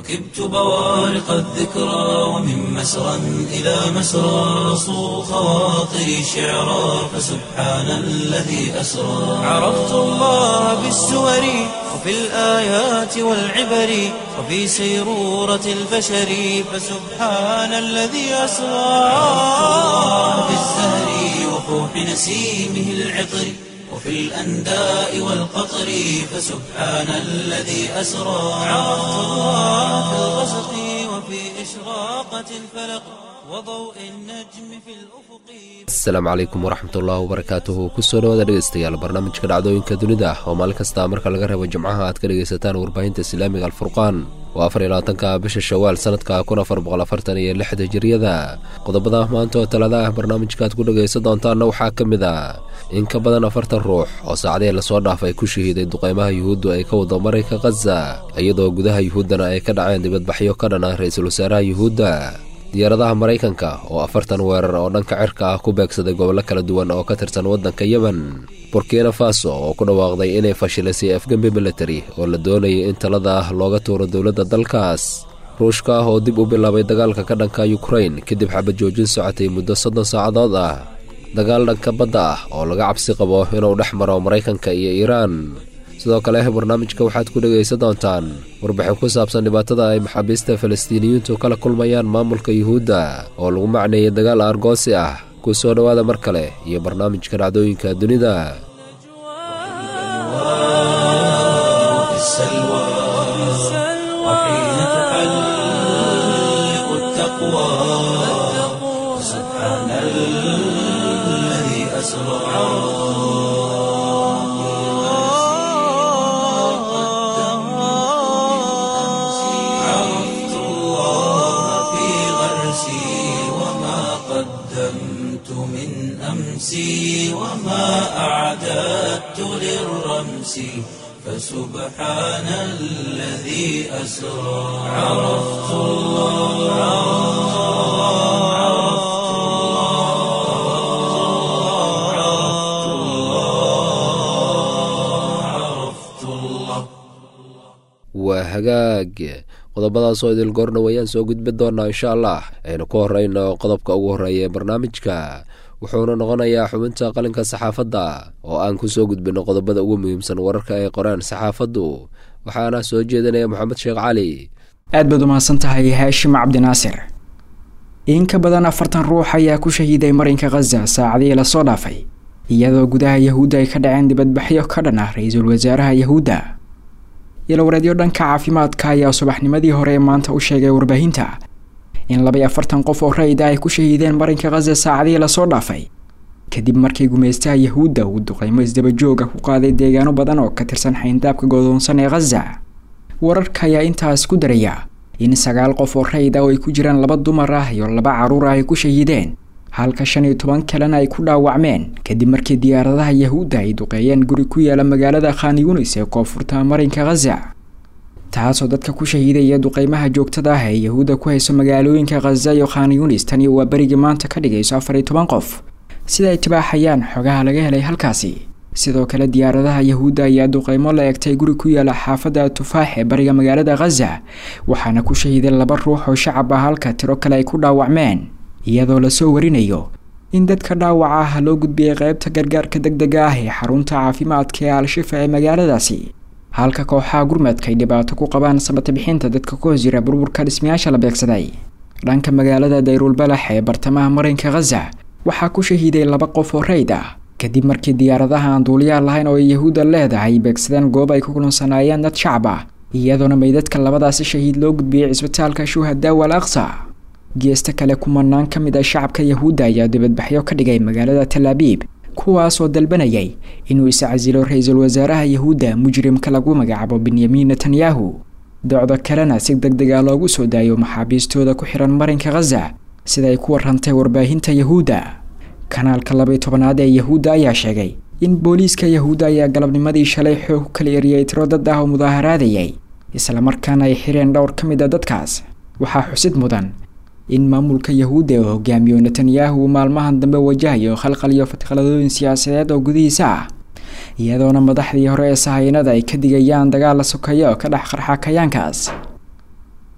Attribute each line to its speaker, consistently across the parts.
Speaker 1: ركبت بوارق الذكرى ومن مسرى إلى مسرى صو خواطري شعرا فسبحان الذي أسرى عرفت الله بالسور وفي الآيات والعبر وفي سيرورة البشر فسبحان الذي أسرى عرفت الله بالزهر وفوح نسيمه العطر وفي الأنداء والقطر فسبحان الذي أسرى عرفت الله في الغسق وفي إشراقة الفلق وضوء النجم في الأفق
Speaker 2: asalaamu calaykum waraxmatullaahi wabarakaatuhu kusoo dhawaada dhegeystayaal barnaamijka dhacdooyinka dunida oo maalin kasta marka laga reebo jimcaha aad ka dhegaysataan warbaahinta islaamiga alfurqaan waa afar iyo labaatanka bisha shawaal sanadka kun afar boqol afartan iyo lix hijiriyada qodobada maanta oo talada ah barnaamijka aad ku dhegaysan doontaanna waxaa ka mid ah in ka badan afartan ruux oo saacadihii lasoo dhaafay ku shahiiday duqeymaha yuhuuddu ay ka wado marayka khaza iyadoo gudaha yuhuuddana ay ka dhaceen dibadbaxyo ka dhan ah ra-iisul wasaaraha yuhuudda diyaaradaha maraykanka oo afartan weerar oo dhanka cirka ah ku beegsaday gobollo kala duwan oo ka tirsan waddanka yemen burkina faso oo ku dhawaaqday inay fashilaysay afgembi military oo la doonayay in talada ah looga tuuro dowladda dalkaas ruushka ah oo dib u bilaabay dagaalka ka dhanka yukrain kadib xabad joojin socotay muddo soddon saacadood ah dagaal dhanka badda ah oo laga cabsi qabo inuu dhex maro maraykanka iyo iiraan sidoo kale barnaamijka waxaad ku dhegaysan doontaan warbixin ku saabsan dhibaatada ay maxaabiista falastiiniyiintu kala kulmayaan maamulka yuhuudda oo lagu macneeyay dagaal argoosi ah ku soo dhowaada mar kale iyo barnaamijka dhacdooyinka dunida
Speaker 1: في السلوى وحين تحلق التقوى سبحان الذي أسرى عرفت الله في غرسي وما قدمت من أمسي وما أعددت للرمس فسبحان الذي أسرى عرفت الله عرفت الله عرفت الله عرفت الله
Speaker 2: waa hagaag qodobadaas oo idil goorna wayaan soo gudbi doonaa insha allah aynu ku horeyno qodobka ugu horreeya ee barnaamijka wuxuuna noqonayaa xubinta qalinka saxaafadda oo aan ku soo gudbino qodobada ugu muhiimsan wararka ay qoreen saxaafaddu waxaana soo jeedinaya moxamed sheekh cali
Speaker 3: aad baad umahadsan tahay haashim cabdinaasir in ka badan afartan ruux ayaa ku shahiiday marinka khaza saacadihii lasoo dhaafay iyadoo gudaha yahuudda ay ka dhaceen dibadbaxyo ka dhan ah ra-iisul wasaaraha yahuudda ilowareedyo dhanka caafimaadka ayaa subaxnimadii hore ee maanta u sheegay warbaahinta in labay afartan qof oo rayida ay ku shahiideen marinka khaza saacadihii lasoo dhaafay kadib markii gumaystaha yahuudda uu duqeymo isdabajooga ku qaaday deegaano badan oo ka tirsan xayndaabka godoonsan ee khaza wararka ayaa intaas ku daraya in sagaal qof oo rayid ah oo ay ku jiraan laba dumar ah iyo laba carruur ah ay ku shahiideen halka shan iyo toban kalena ay ku dhaawacmeen kadib markii diyaaradaha yahuudda ay duqeeyeen guri ku yaala magaalada khan yunis ee koonfurta marinka khaza taasoo dadka ku shahiidaya duqeymaha joogtada ah ee yahuudda ku hayso magaalooyinka khaza iyo khan yunis tani waa berigii maanta ka dhigayso afar iyo toban qof sida ay tibaaxayaan xogaha laga helay halkaasi sidoo kale diyaaradaha yahuudda ayaa duqeymo la egtay guri ku yaala xaafadda tufaax ee bariga magaalada khaza waxaana ku shahiiday laba ruux oo shacab ah halka tiro kale ay ku dhaawacmeen iyadoo lasoo warinayo in dadka dhaawaca ah loo gudbiyey qeybta gargaarka deg dega ah ee xarunta caafimaadka ee al-shifa ee magaaladaasi halka kooxaha gurmadka ay dhibaato ku qabaan samata bixinta dadka ku hoos jira burburka dhismayaasha la beegsaday dhanka magaalada dayrulbalax ee bartamaha marinka khaza waxaa ku shahiiday laba qof oo rayd ah kadib markii diyaaradaha aan duuliyaha lahayn oo ay yahuudda leedahay beegsadeen goob ay ku kulansanaayeen dad shacab ah iyadoona meydadka labadaasi shahiid loo gudbiyey cisbitaalka shuhada wal aqsa geesta kale kumanaan ka mid ah shacabka yahuudda ayaa dibadbaxyo ka dhigay magaalada talaabiib kuwaasoo dalbanayay inuu iscasilo ra-iisul wasaaraha yahuudda mujrimka lagu magacaabo benyamin netanyahu docdo kalena si deg deg ah loogu soo daayo maxaabiistooda ku xihan marinka khaza sida ay ku warantay warbaahinta yahuudda kanaalka labaiy tobanaad ee yahuudda ayaa sheegay in booliiska yahuudda ayaa galabnimadii shalay xoog ku kala eriyey tiro dad ah oo mudaaharaadayay islamarkaana ay xireen dhowr ka mid a dadkaas waxaa xusid mudan in maamulka yahuudda uu hogaamiyo netanyahu uu maalmahan dambe wajahayo khalqal iyo fatqaladooyin siyaasadeed oo gudihiisa ah iyadoona madaxdii hore ee sahayanada ay ka digayaan dagaal la sokeeyo oo ka dhex qarxa kayaankaas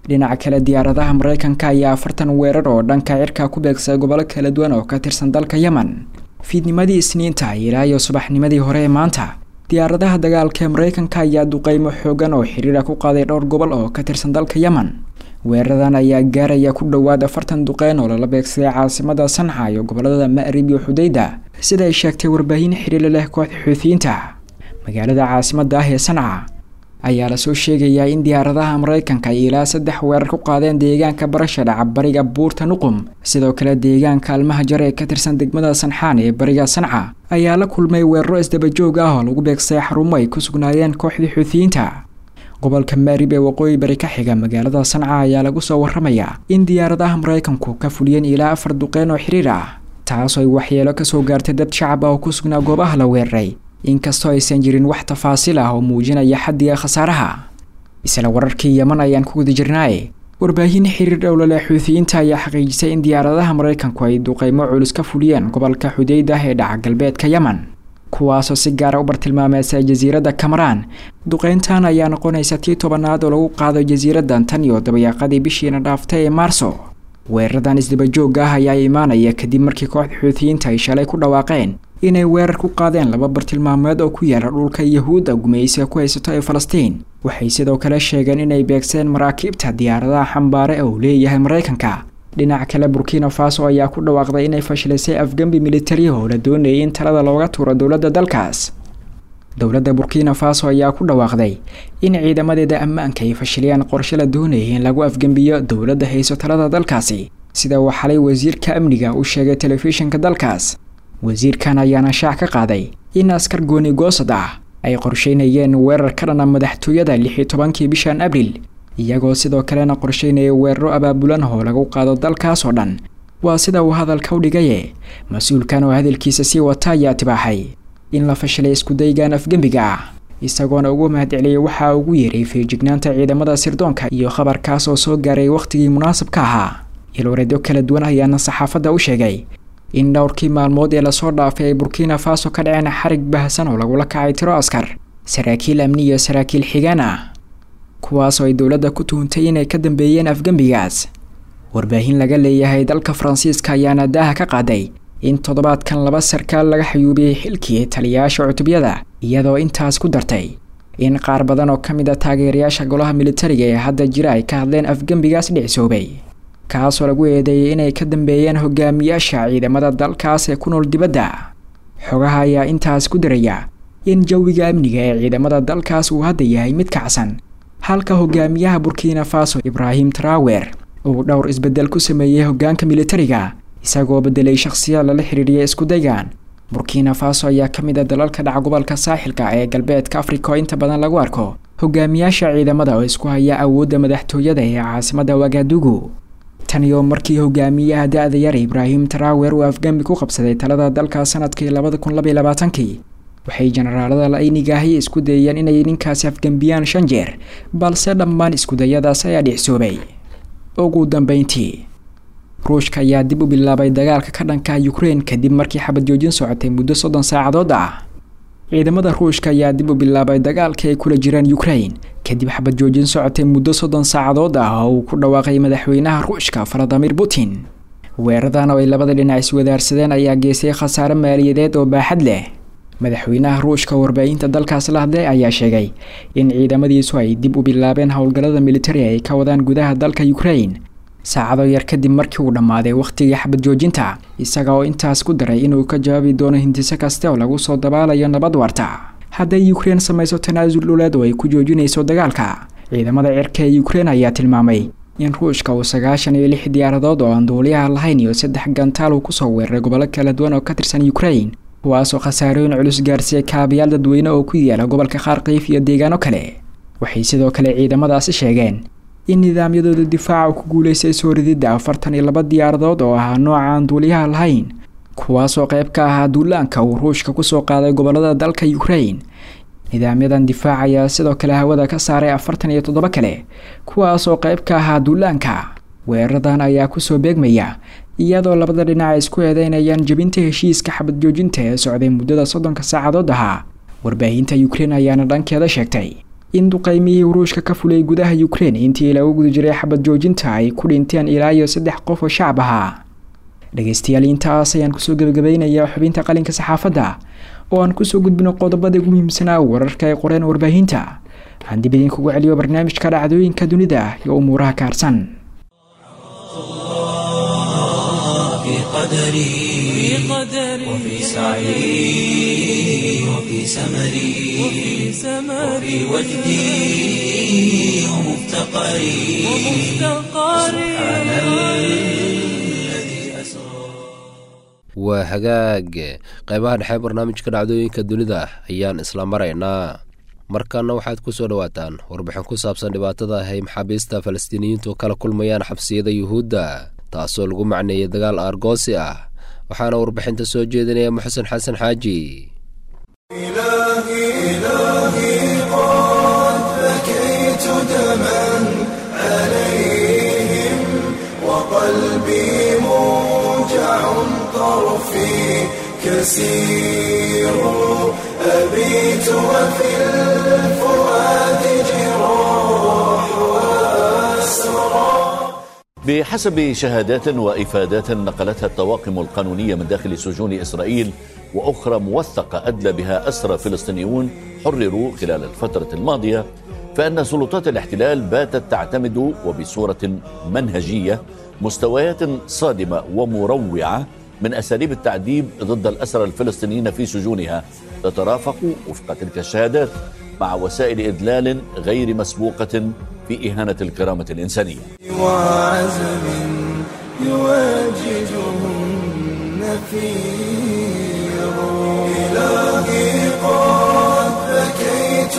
Speaker 3: dhinaca kale diyaaradaha mareykanka ayaa afartan weerar oo dhanka cirka ku beegsay gobollo kala duwan oo ka tirsan dalka yemen fiidnimadii isniinta ilaa iyo subaxnimadii hore ee maanta diyaaradaha dagaalka ee mareykanka ayaa duqeymo xoogan oo xiriira ku qaaday dhowr gobol oo ka tirsan dalka yemen weeraradan ayaa gaaraya ku dhowaad afartan duqeyn oo lala beegsaday caasimada sanca iyo gobolada ma'rib iyo xudayda sida ay sheegtay warbaahin xiriir leh kooxda xuutiyiinta magaalada caasimada ah ee sanca ayaa lasoo sheegayaa in diyaaradaha mareykanka ay ilaa saddex weerar ku qaadeen deegaanka barasha dhaca bariga buurta nuqum sidoo kale deegaanka almaha jar ee ka tirsan degmada sanxaan ee bariga sanca ayaa la kulmay weeraro isdabajoog ah oo lagu beegsay xarumo ay ku sugnaayeen kooxdii xuutiyiinta gobolka maarib ee waqooyi bari ka xiga magaalada sanca ayaa lagu soo waramayaa in diyaaradaha mareykanku ka fuliyeen ilaa afar duqeyn oo xiriir ah taasoo ay waxyeelo kasoo gaartay dad shacab ah oo ku sugnaa goobaha la weeraray inkastoo aysan jirin wax tafaasiil ah oo muujinaya xaddiga khasaaraha isla wararkii yeman ayaan ku guda jirnaaye warbaahin xiriir dhowlale xuutiyiinta ayaa xaqiijisay in diyaaradaha mareykanku ay duqeymo culus ka fuliyeen gobolka xudaydah ee dhaca galbeedka yemen kuwaasoo si gaara u bartilmaameysay jasiiradda kamaraan duqeyntan ayaa noqonaysa tii tobanaad oo lagu qaado jasiiraddan tan iyo dabayaaqadii bishiina dhaaftay ee maarso weeraradan isdabajooga ah ayaa imaanaya kadib markii kooxda xuutiyiinta ay shalay ku dhawaaqeen inay weerar ku qaadeen laba bartilmaameed oo ku yaala dhulka yahuudda gumaysiga ku haysato ee falastiin waxay sidoo kale sheegeen inay beegseen maraakiibta diyaaradaha xambaare oo leeyahay mareykanka dhinaca kale burkina faso ayaa ku dhawaaqday inay fashilisay afgembi militariya oo la doonayay in talada looga tuuro dowladda dalkaas dowladda burkina faso ayaa ku dhawaaqday in ciidamadeeda ammaanka ay fashiliyaan qorshe la doonayay in lagu afgembiyo dowladda hayso talada dalkaasi sida uu xalay wasiirka amniga u sheegay telefishinka dalkaas wasiirkan ayaana shaac ka qaaday in askar gooni goosad ah ay qorsheynayeen weerar ka dhana madaxtooyada lix iyo tobankii bishan abriil iyagoo sidoo kalena qorsheynaya weeraro abaabulan oo lagu qaado dalkaas oo dhan waa sida uu hadalka u dhigaye mas-uulkan oo hadalkiisa sii wata ayaa tibaaxay in la fashilay iskudaygan afgembiga ah isagoona ugu mahadceliyay waxaa ugu yeeray feejignaanta ciidamada sirdoonka iyo khabarkaas oo soo gaaray wakhtigii munaasabka ahaa ilwareedyo kala duwan ayaana saxaafadda u sheegay in dhowrkii maalmood ee lasoo dhaafay ay burkina faso ka dhaceen xarig baahsan oo lagula kacay tiro askar saraakiil amni iyo saraakiil xigaan ah kuwaasoo ay dowladda ku tuhuntay inay ka dambeeyeen afgembigaas warbaahin laga leeyahay dalka faransiiska ayaana daaha ka qaaday in toddobaadkan laba sarkaal laga xayuubiyey xilkii taliyayaasha cutubyada iyadoo intaas ku dartay in qaar badan oo ka mid a taageerayaasha golaha militariga ee hadda jira ay ka hadleen afgembigaas dhicsoobay kaasoo lagu eedeeyay inay ka dambeeyeen hogaamiyaasha ciidamada dalkaas ee ku nool dibadda xogaha ayaa intaas ku daraya in jawiga amniga ee ciidamada dalkaas uu hadda yahay mid kacsan halka hogaamiyaha burkina faso ibraahim trawer uu dhowr isbedel ku sameeyey hogaanka militariga isagoo bedelay shakhsiyaad lala xiriiriyay iskudaygan burkina faso ayaa ka mid a dalalka dhaca gobolka saaxilka ee galbeedka afrika oo inta badan lagu arko hogaamiyaasha ciidamada oo isku haya awoodda madaxtooyada ee caasimada wagadugu taniyo markii hogaamiyaha da-da yar ibraahim trawer uu afgambi ku qabsaday talada dalka sanadkii labada kun labaiy labaatankii waxay jenaraalada la-aynigaahi isku dayeen inay ninkaasi afgembiyaan shan jeer balse dhammaan iskudayadaas ayaa dhicsoobay ugu dambeyntii ruushka ayaa dib u bilaabay dagaalka ka dhanka ukrein kadib markii xabad joojin socotay muddo soddon saacadood ah ciidamada ruushka ayaa dib u bilaabay dagaalka ay kula jiraan ukrain kadib xabad joojin socotay muddo soddon saacadood ah oo uu ku dhawaaqay madaxweynaha ruushka valadimir putin weeradan oo ay labada dhinac iswadaarsadeen ayaa geystay khasaare maaliyadeed oo baaxad leh madaxweynaha ruushka warbaahinta dalkaas la hadlay ayaa sheegay in ciidamadiisu ay dib u bilaabeen howlgallada militari ay ka wadaan gudaha dalka ukrain saacado yar kadib markii uu dhammaaday wakhtigii xabad joojinta isaga oo intaas ku daray inuu ka jawaabi doono hindiso kaste oo lagu soo dabaalayo nabad waarta hadday ukrein samayso tanaasul dhuleed oo ay ku joojinayso dagaalka ciidamada cirka ee ukrein ayaa tilmaamay in ruushka uu sagaashan iyo lix diyaaradood oo aan duuliyaha lahayn iyo saddex gantaal uu kusoo weeraray gobollo kala duwan oo ka tirsan ukrain kuwaasoo khasaarooyin culus gaarsiiyay kaabayaal dadweyne oo ku yaala gobolka kharkiif iyo deegaano kale waxay sidoo kale ciidamadaasi sheegeen in nidaamyadooda difaaca ku guuleystay soo rididda afartan iyo laba diyaaradood oo ahaa nooca aan duuliyaha lahayn kuwaasoo qayb ka ahaa duulaanka uu ruushka kusoo qaaday gobolada dalka ukrain nidaamyadan difaac ayaa sidoo kale hawada ka saaray afartan iyo toddoba kale kuwaasoo qayb ka ahaa duulaanka weeraradan ayaa kusoo beegmaya iyadoo labada dhinac ay isku eedeynayaan jebinta heshiiska xabad joojinta ee socday muddada soddonka saacadood ahaa warbaahinta ukrein ayaana dhankeeda sheegtay in duqeymihii ruushka ka fulay gudaha ukrein intii lagu guda jiray xabad joojinta ay ku dhinteen ilaa iyo saddex qof oo shacab ahaa dhegeystayaal intaas ayaan kusoo gebagabeynayaa xubinta qalinka saxaafadda oo aan kusoo gudbino qodobada ugu muhiimsanaa wararka ay qoreen warbaahinta aan dib idinkugu celiyo barnaamijka dhacdooyinka dunida iyo umuuraha kaarsan
Speaker 1: في قدري وفي سعي وفي سمري وفي وجدي ومفتقري سبحان الذي أسرى
Speaker 2: waa hagaag qeybaha dhexe barnaamijka dhacdooyinka dunida ayaan isla maraynaa markaana waxaad ku soo dhowaataan warbixin ku saabsan dhibaatada ay maxaabiista falastiiniyiintu kala kulmayaan xabsiyada yuhuudda taasoo lagu macneeyay dagaal aargoosi ah waxaana warbixinta soo jeedinaya muxusen xasan xaaji
Speaker 4: وقلبي موجع طرفي كسير أبيت وفي الفؤاد جراح وأسرى
Speaker 5: بحسب شهادات وإفادات نقلتها الطواقم القانونية من داخل سجون إسرائيل وأخرى موثقة أدلى بها أسرى فلسطينيون حرروا خلال الفترة الماضية فإن سلطات الاحتلال باتت تعتمد وبصورة منهجية مستويات صادمة ومروعة من أساليب التعذيب ضد الأسرى الفلسطينيين في سجونها تترافق وفق تلك الشهادات مع وسائل إدلال غير مسبوقة في إهانة الكرامة الإنسانية
Speaker 4: وعزم يواجهه النفير إلهي قد بكيت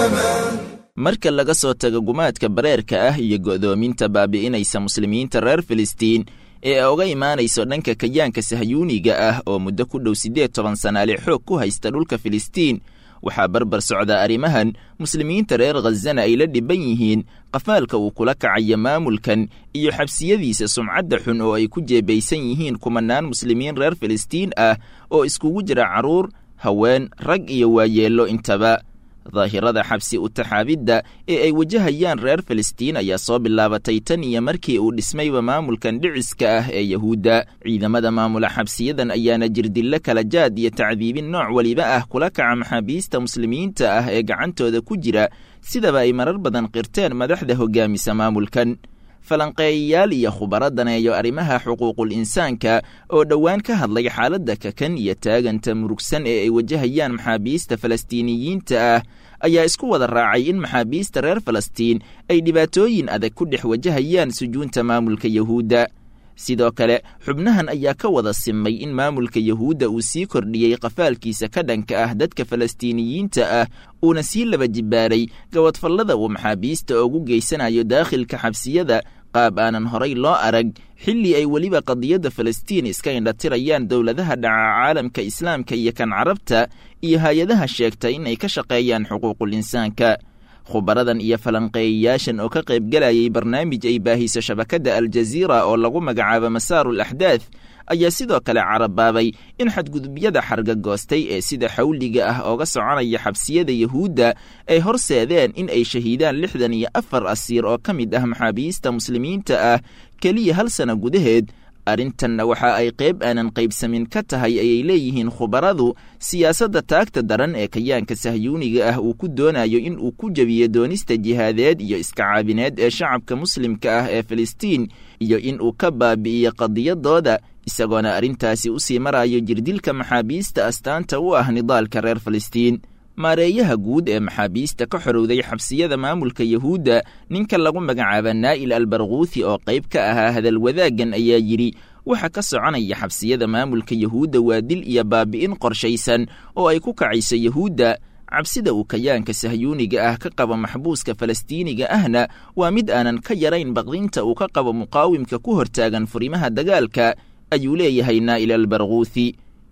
Speaker 4: دما
Speaker 6: marka laga soo tago gumaadka bareerka ah iyo go'doominta baabi'inaysa muslimiinta reer filistiin ee uga imaanayso dhanka kayaanka sahyuuniga ah oo muddo ku dhow siddeed toban sanaale xoog ku haysta dhulka filistiin waxaa barbar socda arrimahan muslimiinta reer khazana ay la dhiban yihiin qafaalka uu kula kacayo maamulkan iyo xabsiyadiisa sumcadda xun oo ay ku jeebaysan yihiin kumanaan muslimiin reer filistiin ah oo iskugu jira carruur haween rag iyo waayeello intaba daahirada xabsi utaxaabidda ee ay wajahayaan reer filistiin ayaa soo bilaabatay tan iyo markii uu dhismayba maamulkan dhiciska ah ee yahuudda ciidamada maamula xabsiyadan ayaana jirdillo kala jaad iyo tacdiibin nooc weliba ah kula kaca maxaabiista muslimiinta ah ee gacantooda ku jira sidaba ay marar badan qirteen madaxda hoggaamisa maamulkan falanqeeyayaal iyo khubaro daneeyo arrimaha xuquuqul insaanka oo dhowaan ka hadlay xaaladda kakan iyo taaganta murugsan ee ay wajahayaan maxaabiista falastiiniyiinta ah ayaa isku wada raacay in maxaabiista reer falastiin ay dhibaatooyin adag ku dhex wajahayaan sujuunta maamulka yahuudda sidoo kale xubnahan ayaa ka wada simay in maamulka yahuudda uu sii kordhiyey qafaalkiisa ka dhanka ah dadka falastiiniyiinta ah uuna sii laba jibbaaray gabadfallada uu maxaabiista ugu geysanayo daakhilka xabsiyada qaab aanan horay loo arag xilli ay weliba qadiyadda falastiin iska indhatirayaan dowladaha dhaca caalamka islaamka iyo kan carabta iyo hay-adaha sheegta in ay ka shaqeeyaan xuquuqul insaanka khubaradan iyo falanqeeyayaashan oo ka qaybgalayay barnaamij ay baahiso shabakadda aljaziira oo lagu magacaabo masaarul axdaad ayaa sidoo kale carabaabay in xadgudubyada xargagoostay ee sida xawliga ah ooga soconaya xabsiyada yahuudda ay horseedeen in ay shahiidaan lixdan iyo afar asiir oo ka mid ah maxaabiista muslimiinta ah keliya hal sana gudaheed arrintanna waxa ay qayb aanan qaybsamin ka tahay ayay leeyihiin khubaradu siyaasadda taagta daran ee kayaanka sahyuuniga ah uu ku doonayo in uu ku jebiyo doonista jihaadeed iyo iska caabineed ee shacabka muslimka ah ee filistiin iyo in uu ka baabi'iyo qadiyadooda isagoona arrintaasi u sii marayo jirdilka maxaabiista astaanta u ah nidaalka reer filistiin maareeyaha guud ee maxaabiista ka xorowday xabsiyada maamulka yahuudda ninka lagu magacaaba naa'il albarkuuthi oo qayb ka ahaa hadal wadaaggan ayaa yidhi waxa ka soconaya xabsiyada maamulka yahuudda waa dil iyo baabi'in qorshaysan oo ay ku kacayso yahuudda cabsida uu kayaanka sahyuuniga ah ka qabo maxbuuska falastiiniga ahna waa mid aanan ka yarayn baqdinta uu ka qabo muqaawimka ku hortaagan furimaha dagaalka ayuu leeyahay naa'il albarkuuthi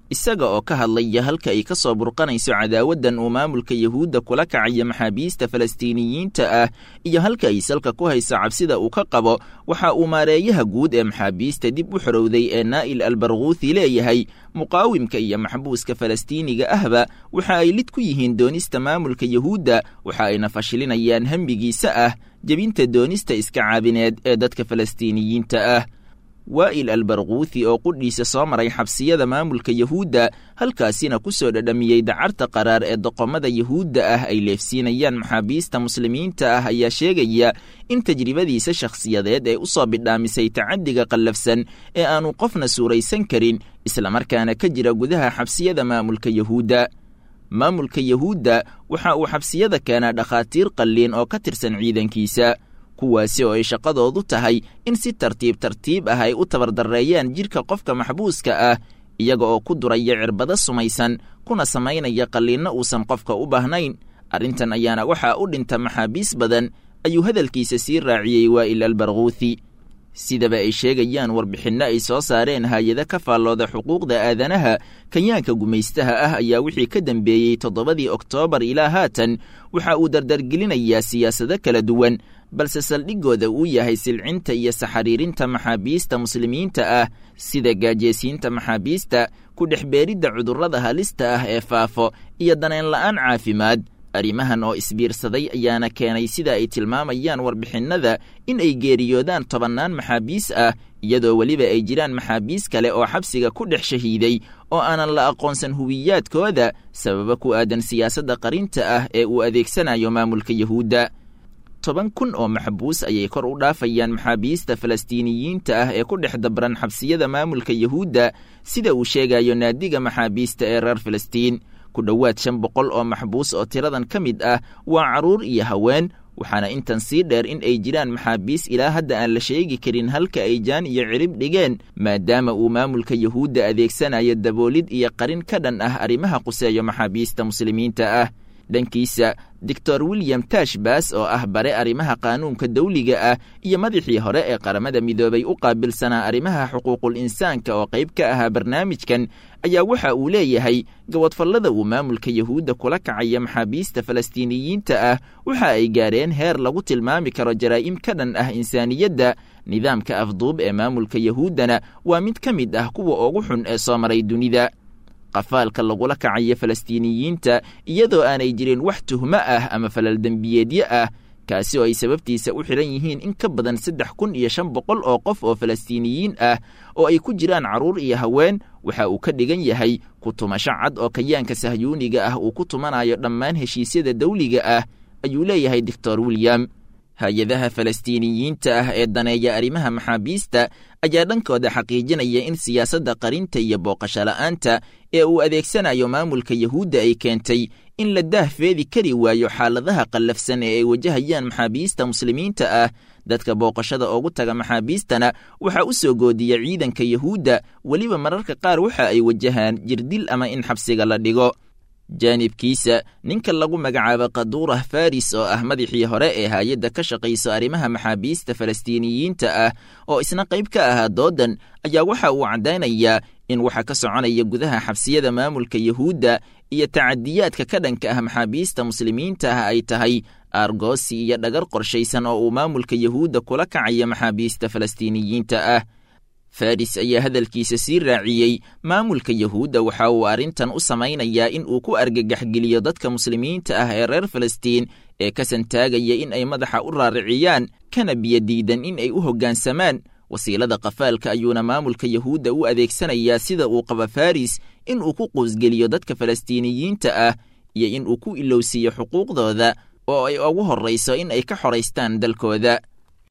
Speaker 6: isaga oo ka hadlaya halka ay ka soo burqanayso cadaawaddan uu maamulka yuhuudda kula kacaya maxaabiista falastiiniyiinta ah iyo halka ay salka ku hayso cabsida uu ka qabo waxa uu maareeyaha guud ee maxaabiista dib u xorowday ee naa'il albarkuuthi leeyahay muqaawimka iyo maxbuuska falastiiniga ahba waxa ay lid ku yihiin doonista maamulka yuhuudda waxa ayna fashilinayaan hembigiisa ah jebinta doonista iska caabineed ee dadka falastiiniyiinta ah waa'il albarkuuthi oo qudhiisa soo maray xabsiyada maamulka yuhuudda halkaasina ku soo dhadhamiyey dacarta qaraar ee doqomada yuhuudda ah ay leefsiinayaan maxaabiista muslimiinta ah ayaa sheegaya in tajribadiisa shakhsiyadeed ee u soo bidhaamisay tacaddiga qallafsan ee aanu qofna suuraysan karin islamarkaana ka jira gudaha xabsiyada maamulka yuhuudda maamulka yuhuudda waxa uu xabsiyada keenaa dhakhaatiir qalliin oo ka tirsan ciidankiisa kuwaasi oo ay shaqadoodu tahay in si tartiib tartiib ah ay u tabardarreeyaan jidhka qofka maxbuuska ah iyaga oo ku duraya cirbado sumaysan kuna samaynaya qalliinno uusan qofka u baahnayn arrintan ayaana waxaa u dhinta maxaabiis badan ayuu hadalkiisa sii raaciyey waa'il albarkuuthi sidaba ay sheegayaan warbixinno ay soo saareen hay-ado ka faallooda xuquuqda aadanaha kanyaanka gumaystaha ah ayaa wixii ka dambeeyey toddobadii oktoobar ilaa haatan waxa uu dardargelinayaa siyaasado kala duwan balse saldhigooda uu yahay silcinta iyo saxariirinta maxaabiista muslimiinta ah sida gaajeysiinta maxaabiista ku dhexbeeridda cudurrada halista ah ee faafo iyo daneen la'aan caafimaad arrimahan oo isbiirsaday ayaana keenay sida ay tilmaamayaan warbixinnada in ay geeriyoodaan tobannaan maxaabiis ah iyadoo weliba ay jiraan maxaabiis kale oo xabsiga ku dhex shahiiday oo aanan la aqoonsan huwiyaadkooda sababa ku aadan siyaasadda qarinta ah ee uu adeegsanayo maamulka yuhuudda toban kun oo maxbuus ayay kor u dhaafayaan maxaabiista falastiiniyiinta ah ee ku dhex dabran xabsiyada maamulka yuhuudda sida uu sheegayo naadiga maxaabiista ee reer falastiin ku dhowaad shan boqol oo maxbuus oo tiradan ka mid ah waa carruur iyo haween waxaana intan sii dheer in ay jiraan maxaabiis ilaa hadda aan la sheegi karin halka ay jaan iyo cirib dhigeen maadaama uu maamulka yuhuudda adeegsanayo daboolid iyo qarin ka dhan ah arrimaha quseeyo maxaabiista muslimiinta ah dhankiisa doctor william tashbas oo ah bare arrimaha qaanuunka dawliga ah iyo madaxii hore ee qaramada midoobay u qaabilsanaa arrimaha xuquuqul insaanka oo qayb ka ahaa barnaamijkan ayaa waxa uu leeyahay gabadfallada uu maamulka yuhuudda kula kacaya maxaabiista falastiiniyiinta ah waxa ay gaareen heer lagu tilmaami karo jaraa'im ka dhan ah insaaniyadda nidaamka afduub ee maamulka yuhuuddana waa mid ka mid ah kuwa ugu xun ee soo maray dunida qafaalka lagula kacayo falastiiniyiinta iyadoo aanay jirin wax tuhmo ah ama falal dembiyeedyo ah kaasi oo ay sababtiisa u xidhan yihiin in ka badan saddex kun iyo shan boqol oo qof oo falastiiniyiin ah oo ay ku jiraan carruur iyo haween waxa uu ka dhigan yahay ku tumasho cad oo kayaanka sahyuuniga ah uu ku tumanayo dhammaan heshiisyada dawliga ah ayuu leeyahay doctor william hay-adaha falastiiniyiinta ah ee daneeya arrimaha maxaabiista ayaa dhankooda xaqiijinaya in siyaasadda qarinta iyo booqasho la'aanta ee uu adeegsanayo maamulka yuhuudda ay keentay in la daahfeedi kari waayo xaaladaha qallafsan ee ay wajahayaan maxaabiista muslimiinta ah dadka booqashada ugu taga maxaabiistana waxaa u soo goodiya ciidanka yuhuudda weliba mararka qaar waxa ay wajahaan jirdil ama in xabsiga la dhigo jaanibkiisa ninka lagu magacaabo kaduurah faris oo ah madaxii hore ee hay-adda ka shaqayso arrimaha maxaabiista falastiiniyiinta ah oo isna qayb ka ahaa doodan ayaa waxa uu caddaynayaa in waxa ka soconaya gudaha xabsiyada maamulka yuhuudda iyo tacadiyaadka ka dhanka ah maxaabiista muslimiinta ah ay tahay aargoosi iyo dhagar qorshaysan oo uu maamulka yuhuudda kula kacaya maxaabiista falastiiniyiinta ah faris ayaa hadalkiisa sii raaciyey maamulka yuhuudda waxa uu arrintan u samaynayaa in uu ku argagaxgeliyo dadka muslimiinta ah ee reer falastiin ee ka santaagaya in ay madaxa u raariciyaan kana biyodiidan in ay u hoggaansamaan wasiilada qafaalka ayuuna maamulka yuhuudda u adeegsanayaa sida uu qaba faris in uu ku quusgeliyo dadka falastiiniyiinta ah iyo in uu ku ilowsiiyo xuquuqdooda oo ay ugu horrayso in ay ka xoraystaan dalkooda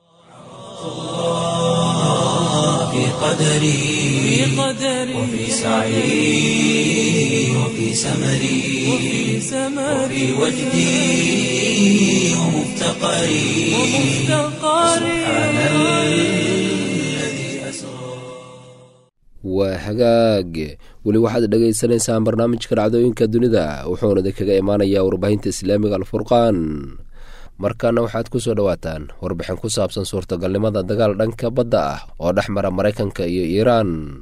Speaker 1: في قدري وفي سعي وفي سمري وفي وجدي ومفتقري سبحان الذي أسرى
Speaker 2: waa hagaag weli waxaad dhagaysanaysaan barnaamijka dhacdooyinka dunida wuxuuna idinkaga imaanayaa warbaahinta islaamiga alfurqaan markaana waxaad ku soo dhowaataan warbixin ku saabsan suurtagalnimada dagaal dhanka badda ah oo dhex mara maraykanka iyo iiraan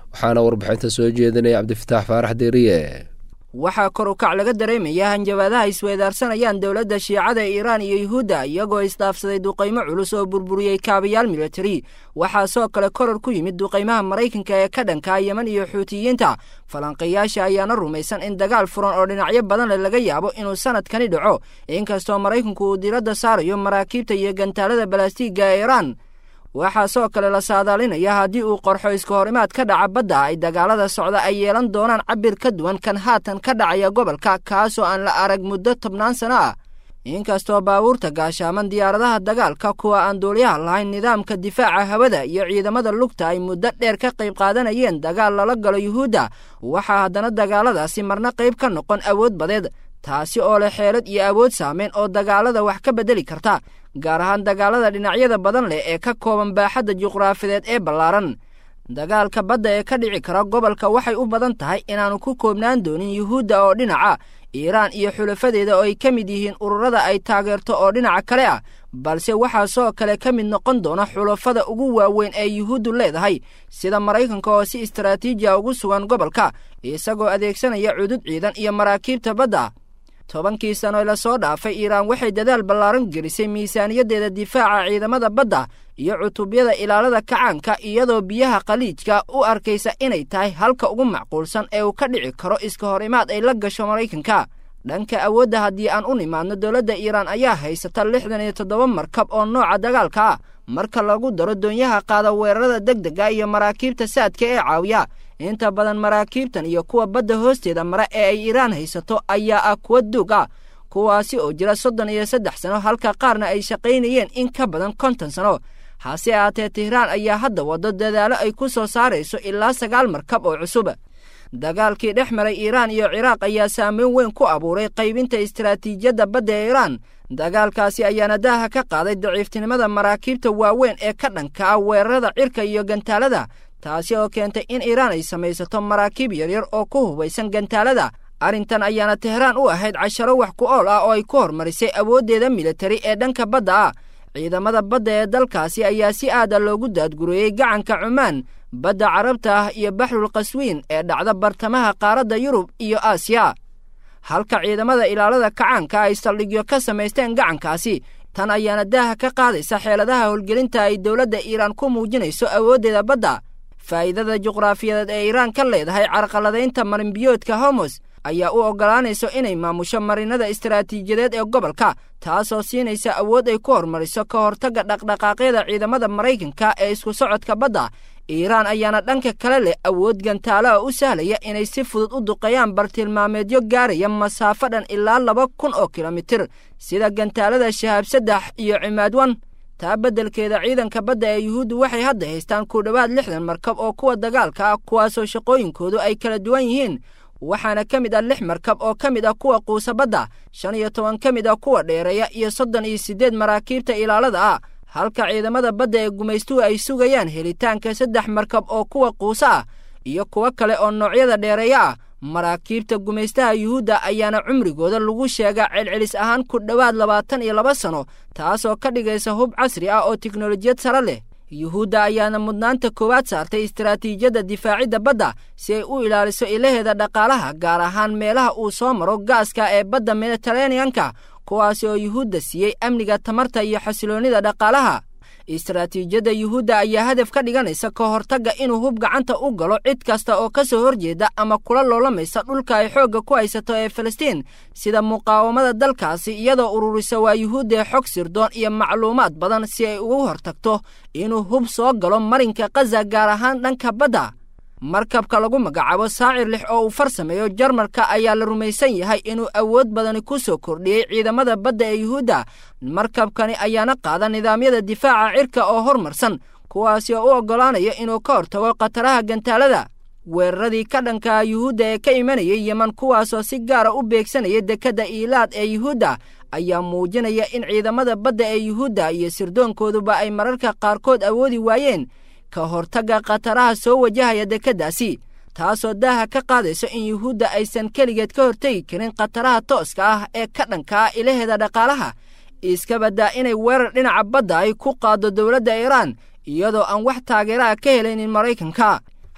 Speaker 2: waxaana warbixinta soo jeedinaya cabdifitaax faarax deeriye
Speaker 7: waxaa kor u kac laga dareemayaa hanjabaadaha isweedaarsanayaan dowladda shiicada ee iiraan iyo yuhuudda iyagoo isdhaafsaday duqaymo culus oo burburiyey kaabayaal militari waxaasoo kale koror ku yimid duqaymaha maraykanka ee ka dhankaa yeman iyo xuutiyiinta falanqeeyaasha ayaana rumaysan in dagaal furan oo dhinacyo badan leh laga yaabo inuu sanadkani dhaco inkastoo maraykanku uu diradda saarayo maraakiibta iyo gantaalada balastiigga ee iiraan waxaasoo kale la saadaalinaya haddii uu qorxo iska horimaad ka dhaca badda ay dagaalada socda ay yeelan doonaan cabir ka duwan kan haatan ka dhacaya gobolka kaasoo aan la arag muddo tobnaan sano ah inkastoo baabuurta gaashaaman diyaaradaha dagaalka kuwa aan duuliyaha lahayn nidaamka difaaca hawada iyo ciidamada lugta ay muddo dheer ka qayb qaadanayeen dagaal lala galo yuhuudda waxaa haddana dagaaladaasi marna qayb ka noqon awood badeed taasi oo leh xeelad iyo awood saameyn oo dagaalada wax ka beddeli karta gaar ahaan dagaalada dhinacyada badan leh ee ka kooban baaxadda juqraafideed ee ballaaran dagaalka badda ee ka dhici kara gobolka waxay u badan tahay inaannu ku koobnaan doonin yuhuudda oo dhinaca iiraan iyo xulafadeeda oo ay ka mid yihiin ururada ay taageerto oo dhinaca kale ah balse waxaa soo kale ka mid noqon doona xulafada ugu waaweyn ee yuhuuddu leedahay sida maraykanka oo si istaraatiijiya ugu sugan gobolka isagoo adeegsanaya cudud ciidan iyo maraakiibta badda tobankii sano la soo dhaafay iiraan waxay dadaal ballaaran gelisay miisaaniyaddeeda difaaca ciidamada badda iyo cutubyada ilaalada kacaanka iyadoo biyaha khaliijka u arkaysa inay tahay halka ugu macquulsan ee uu ka dhici karo iska hor imaad ay la gasho maraykanka dhanka awoodda haddii aan u nimaadno dowladda iiraan ayaa haysata lixdan iyo toddoba markab oo nooca dagaalka ah marka lagu daro doonyaha qaada weerarada deg dega iyo maraakiibta saadka ee caawiya inta badan maraakiibtan iyo kuwa badda hoosteeda mara ee ay iiraan haysato ayaa ah kuwa duug ah kuwaasi oo jira soddon iyo saddex sano halka qaarna ay shaqaynayeen in ka badan konton sano hase ahaatee tihraan ayaa hadda waddo dadaalo ay ku soo saarayso ilaa sagaal markab oo cusub dagaalkii dhex maray iiraan iyo ciraaq ayaa saameyn weyn ku abuuray qaybinta istaraatiijiyadda badda ee iiraan dagaalkaasi ayaana daaha ka qaaday daciiftinimada maraakiibta waaweyn ee ka dhanka ah weerarada cirka iyo gantaalada taasi oo keentay in iiraan ay samaysato maraakiib yaryar oo ku hubaysan gantaalada arrintan ayaana tehraan u ahayd casharo wax ku ool ah oo ay ku hormarisay awooddeeda militari ee dhanka badda ah ciidamada badda ee dalkaasi ayaa si aada loogu daadgureeyey gacanka cumaan badda carabta ah iyo baxrul qaswiin ee dhacda bartamaha qaaradda yurub iyo aasiya halka ciidamada ilaalada kacaanka ay saldhigyo ka samaysteen gacankaasi tan ayaana daaha ka qaadaysa xeeladaha howlgelinta ay dowladda iiraan ku muujinayso awooddeeda badda faa'iidada juqraafiyadeed ee iiraan ka leedahay carqaladaynta marinbiyoodka homos ayaa u oggolaanayso inay maamusho marinada istaraatiijiyadeed ee gobolka taasoo siinaysa awood ay ku hormariso ka hortagga dhaqdhaqaaqyada ciidamada maraykanka ee isku socodka badda iiraan ayaana dhanka kale leh awood gantaalaha u sahlaya inay si fudud u duqeeyaan bartilmaameedyo gaaraya masaafo dhan ilaa laba kun oo kilomitir sida gantaalada shahaab saddex iyo cimaadwan taa beddelkeeda ciidanka badda ee yuhuuddu waxay hadda haystaan ku dhowaad lixdan markab oo kuwa dagaalka ah kuwaasoo shaqooyinkoodu ay kala duwan yihiin waxaana ka mid ah lix markab oo ka mid ah kuwa quusa badda shan iyo toban ka mid ah kuwa dheereeya iyo soddon iyo siddeed maraakiibta ilaalada ah halka ciidamada badda ee gumaystuhu ay sugayaan helitaanka saddex markab oo kuwa quusa ah iyo kuwo kale oo noocyada dheereeya ah maraakiibta gumaystaha yuhuudda ayaana cumrigooda lagu sheegaa celcelis ahaan ku dhowaad labaatan iyo laba sano taasoo ka dhigaysa hub casri ah oo tiknolojiyad sare leh yuhuudda ayaana mudnaanta koowaad saartay istaraatiijiyadda difaacidda badda si ay u ilaaliso ilaheeda dhaqaalaha gaar ahaan meelaha uu soo maro gaaska ee badda mediteraneanka kuwaasi oo yuhuudda siiyey amniga tamarta iyo xasiloonnida dhaqaalaha istaraatiijiyadda yuhuudda ayaa hadaf ka dhiganaysa ka hortagga inuu hub gacanta u galo cid kasta oo ka soo horjeeda ama kula loolamaysa dhulka ay xoogga ku haysato ee falastiin sida muqaawamada dalkaasi iyadoo ururisa waa yuhuuddae xog sirdoon iyo macluumaad badan si ay ugu hortagto inuu hub soo galo marinka khaza gaar ahaan dhanka badda markabka lagu magacaabo saacir lix oo uu farsameeyo jarmalka ayaa la rumaysan yahay inuu awood badani ku soo kordhiyey ciidamada badda ee yuhuudda markabkani ayaana qaada nidaamyada difaaca cirka oo hormarsan kuwaasi oo u oggolaanaya inuu ka hortago khataraha gantaalada weeraradii ka dhankaa yuhuudda ee ka imanayay yeman kuwaasoo si gaara u beegsanaya dekedda iilaad ee yuhuudda ayaa muujinaya in ciidamada badda ee yuhuudda iyo sirdoonkooduba ay mararka qaarkood awoodi waayeen ka hortagga khataraha soo wajahaya dekeddaasi taasoo daaha ka qaadayso in yuhuudda aysan keligeed ka hortegi karin khataraha tooska ah ee ka dhanka ah ilaheeda dhaqaalaha iska baddaa inay weerar dhinaca badda ay ku qaaddo dowladda iiraan iyadoo aan wax taageeraha ka helaynin maraykanka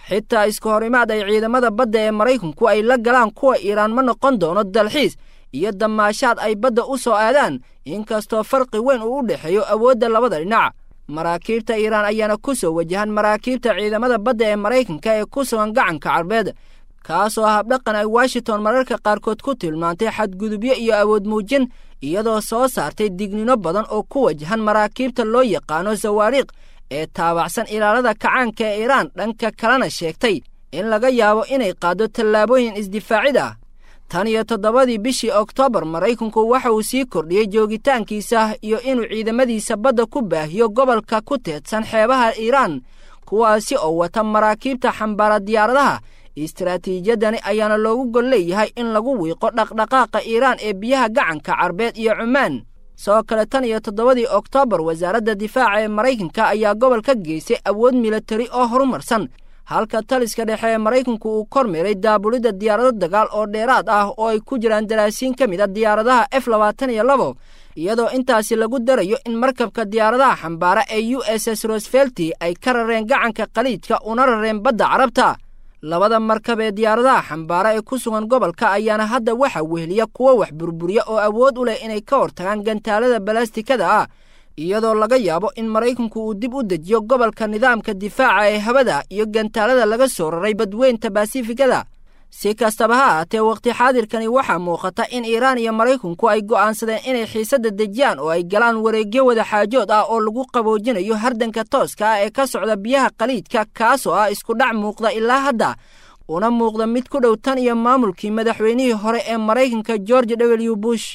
Speaker 7: xitaa isku hor imaad ay ciidamada badda ee maraykanku ay la galaan kuwa iiraan ma noqon doono dalxiis iyo damaashaad ay badda u soo aadaan inkastoo farqi weyn uu u dhexeeyo awoodda labada dhinac maraakiibta iiraan ayaana ku soo wajahan maraakiibta ciidamada badda ee maraykanka ee ku sugan gacanka carbeed kaasoo habdhaqan ay washington mararka qaarkood ku tilmaantay xadgudubyo iyo awood muujin iyadoo soo saartay dignino badan oo ku wajahan maraakiibta loo yaqaano sawaariikh ee taabacsan ilaalada kacaanka ee iiraan dhanka kalena sheegtay in laga yaabo inay qaaddo tallaabooyin isdifaacid ah tan iyo toddobadii bishii oktoobar maraykanku waxa uu sii kordhiyey joogitaankiisa iyo inuu ciidamadiisa badda ku baahiyo gobolka ku teedsan xeebaha iiraan kuwaasi oo wata maraakiibta xambaara diyaaradaha istaraatiijiyadani ayaana loogu gol leeyahay in lagu wiiqo dhaqdhaqaaqa iiraan ee biyaha gacanka carbeed iyo cumaan sidoo kale tan iyo toddobadii oktoobar wasaaradda difaaca ee maraykanka ayaa gobol ka geysay awood militari oo horumarsan halka taliska dhexe ee maraykanku uu kormeeray daabulidda diyaarado dagaal oo dheeraad ah oo ay ku jiraan daraasiin ka mid a diyaaradaha f labaatan iyo labo iyadoo intaasi lagu darayo in markabka diyaaradaha xambaara ee u s s rosfelti ay ka rareen gacanka khaliijka una rareen badda carabta labada markab ee diyaaradaha xambaara ee ku sugan gobolka ayaana hadda waxa weheliya kuwo wax burburiya oo awood u leh inay ka hortagaan gantaalada balastikada ah iyadoo laga yaabo in maraykanku uu dib u dejiyo gobolka nidaamka difaaca ee hawada iyo gantaalada laga soo raray badweynta basifikada si kastaba ha ahaatee wakhti xaadirkani waxaa muuqata in iiraan iyo maraykanku ay go'aansadeen inay xiisadda dejiyaan oo ay galaan wareegyo wada xaajood ah oo lagu qaboojinayo hardanka tooska ah ee ka socda biyaha khaliijka kaasoo ah isku dhac muuqda ilaa hadda una muuqda mid ku dhow tan iyo maamulkii madaxweynihii hore ee maraykanka george w bush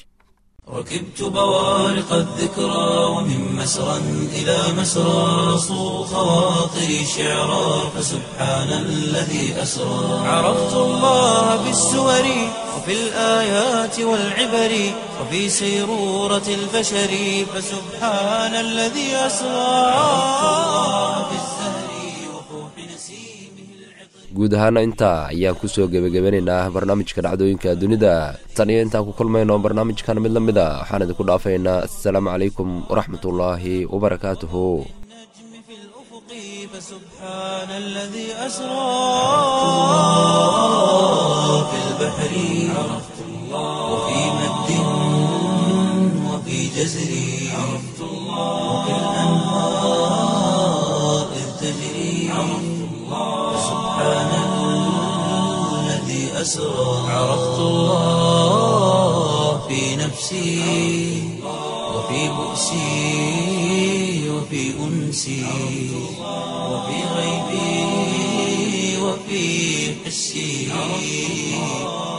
Speaker 1: ركبت بوارق الذكرى ومن مسرى إلى مسرى صو خواطري شعرا فسبحان الذي أسرى عرفت الله بالسور وفي الآيات والعبر وفي سيرورة البشر فسبحان الذي أسرى عرفت الله بالزهر وفوح نسيمه
Speaker 2: guud ahaana intaa ayaan kusoo gebagabanaynaa barnaamijka dhacdooyinka dunida tan iyo intaan ku kulmayno barnaamijkan mid la mid a waxaan idinku dhaafaynaa assalaamu calaykum waraxmatullaahi wabarakaatuhu
Speaker 1: فسبحان الذي أسرى في البحر عرفت الله وفي مد وفي جزر عرفت الله وفي الأنهار إذ تجري عرفت الله فسبحان الذي أسرى عرفت الله في نفسي وفي بؤسي وفي أنسي وفي غيبي وفي حسي